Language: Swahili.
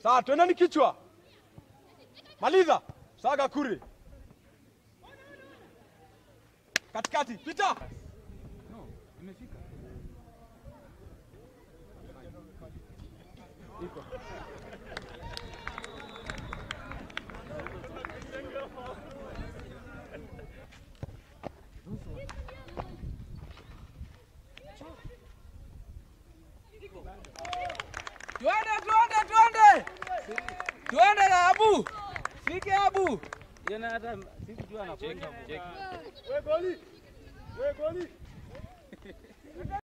Sawa, twendeni kichwa. Maliza. Saga kuri. Katikati, pita. Twende, twende, twende, twende na Abu, fike Abu. Yana hata sikujua anakwenda. We goli. We goli.